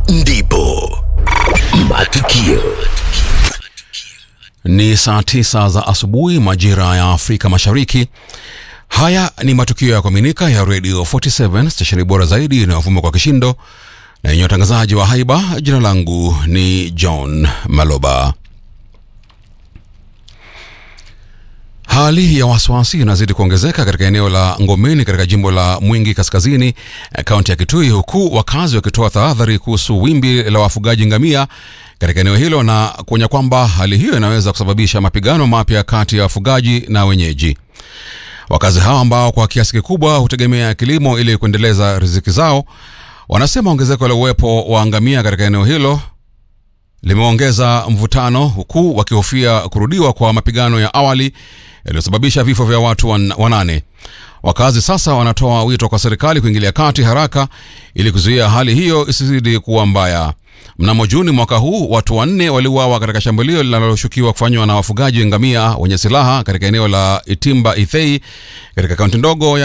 ndipo matukio Ni saa tisa za asubuhi majira ya Afrika Mashariki. Haya ni matukio ya kuaminika ya Radio 47 stesheni bora zaidi inayovuma kwa kishindo na yenye watangazaji wa haiba. Jina langu ni John Maloba. Hali ya wasiwasi inazidi kuongezeka katika eneo la Ngomeni katika jimbo la Mwingi Kaskazini, eh, kaunti ya Kitui, huku wakazi wakitoa tahadhari kuhusu wimbi la wafugaji ngamia katika eneo hilo na kuonya kwamba hali hiyo inaweza kusababisha mapigano mapya kati ya wafugaji na wenyeji. Wakazi hao ambao kwa kiasi kikubwa hutegemea kilimo ili kuendeleza riziki zao, wanasema ongezeko la uwepo wa ngamia katika eneo hilo limeongeza mvutano huku wakihofia kurudiwa kwa mapigano ya awali yaliyosababisha vifo vya watu wan- wanane. Wakazi sasa wanatoa wito kwa serikali kuingilia kati haraka ili kuzuia hali hiyo isizidi kuwa mbaya. Mnamo Juni mwaka huu watu wanne waliuawa katika shambulio linaloshukiwa kufanywa na wafugaji ngamia wenye silaha katika eneo la Itimba Ithei katika kaunti ndogo ya